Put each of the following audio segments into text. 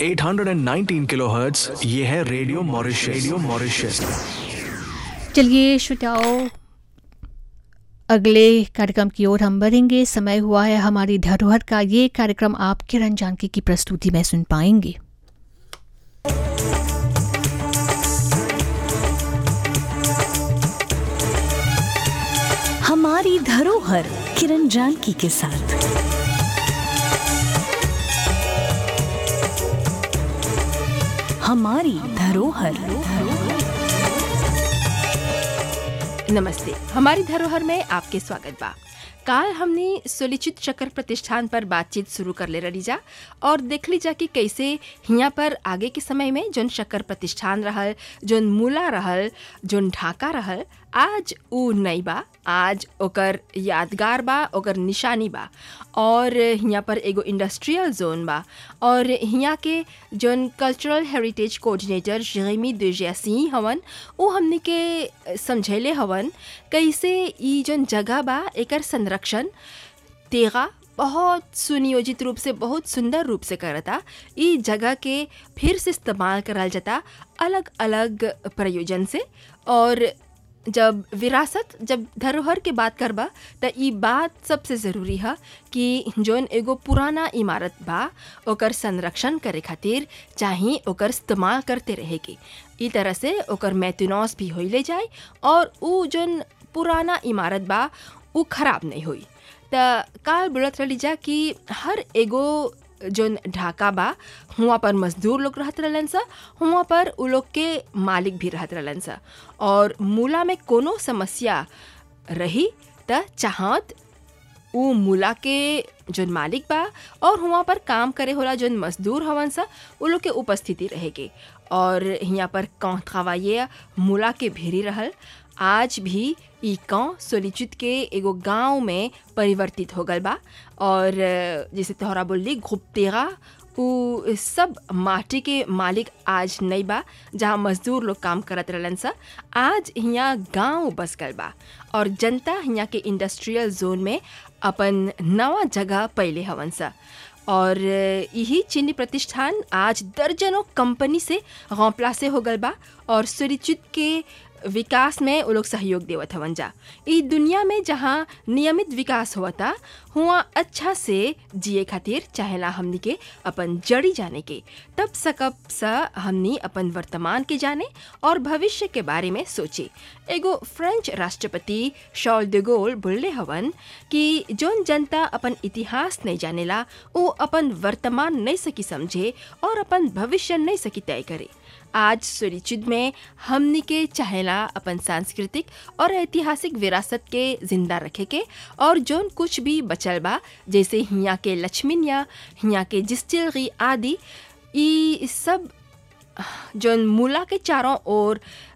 819 kilohertz ये है radio Mauritius radio Mauritius चलिए श्रोताओं अगले कार्यक्रम की ओर हम बढ़ेंगे समय हुआ है हमारी धरोहर का ये कार्यक्रम आप किरण जानकी की प्रस्तुति में सुन पाएंगे हमारी धरोहर किरण जानकी के साथ हमारी धरोहर नमस्ते हमारी धरोहर में आपके स्वागत बा काल हमने सोलिचित चक्र प्रतिष्ठान पर बातचीत शुरू कर ले रही जा और देख ली जा कि कैसे हियाँ पर आगे के समय में जोन शक्कर प्रतिष्ठान रहल जोन मूला रहल जोन ढाका रहल आज ऊ नहीं बा आज ओकर यादगार बा ओकर निशानी बा और हियाँ पर एगो इंडस्ट्रियल जोन बा और हियाँ के जोन कल्चरल हेरिटेज कोऑर्डिनेटर जेमी देजियासी हवन वो हमने के समझैले हवन कैसे ई जोन जगह बा एकर संरक्षण तेगा बहुत सुनियोजित रूप से बहुत सुंदर रूप से करता ई जगह के फिर से इस्तेमाल करल जाता अलग अलग प्रयोजन से और जब विरासत जब धरोहर के बात करबा त ई बात सबसे ज़रूरी है कि जोन एगो पुराना इमारत बा ओकर संरक्षण करे खातिर चाहे ओकर इस्तेमाल करते रहे के ई तरह से ओकर मैथुनॉस भी होइले जाए और ऊ जोन पुराना इमारत बा ऊ खराब नहीं हुई त काल बोलत रही जा कि हर एगो जोन ढाका बा हुआ पर मजदूर लोग रहत रहलन सा हुआ पर उ लोग के मालिक भी रहत रहलन सा और मूला में कोनो समस्या रही त चाहत उ मूला के जोन मालिक बा और हुआ पर काम करे होला जोन मजदूर हवन सा उ लोग के उपस्थिति रहेगे और यहाँ पर कौन खवाइए मूला के भेरी रहल आज भी ई गाँव सोलिचित के एगो गांव में परिवर्तित हो गल बा और जैसे तोहरा बोली घुपतेगा उ सब माटी के मालिक आज नहीं बा जहाँ मजदूर लोग काम करत रहलन सा आज यहाँ गांव बस गल बा और जनता यहाँ के इंडस्ट्रियल जोन में अपन नवा जगह पहले हवन सा और यही चीनी प्रतिष्ठान आज दर्जनों कंपनी से गौपला से हो गल बा और सुरिचित के विकास में वो लोग सहयोग देवत हवन जा ई दुनिया में जहाँ नियमित विकास होता हुआ अच्छा से जिए खातिर चाहेला हमनी के अपन जड़ी जाने के तब सकब सा हमनी अपन वर्तमान के जाने और भविष्य के बारे में सोचे एगो फ्रेंच राष्ट्रपति शॉल डिगोल बोलले हवन कि जोन जनता अपन इतिहास नहीं जानेला वो अपन वर्तमान नहीं सकी समझे और अपन भविष्य नहीं सकी तय करे आज सुरिचित में हमनी के चाहेला अपन सांस्कृतिक और ऐतिहासिक विरासत के जिंदा रखे के और जोन कुछ भी बचल बा जैसे हियाँ के लक्ष्मीनिया हियाँ के जिस्टिलरी आदि ई सब जोन मूला के चारों ओर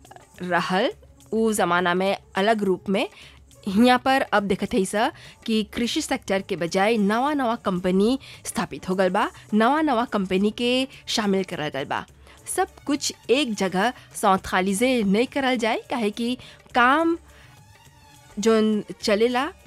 रहल उ ज़माना में अलग रूप में यहाँ पर अब देखत है सा कि कृषि सेक्टर के बजाय नवा नवा कंपनी स्थापित हो गल बा नवा नवा कंपनी के शामिल करल गल बा सब कुछ एक जगह सौथालिजे नहीं करल जाए काहे कि काम जोन चलेला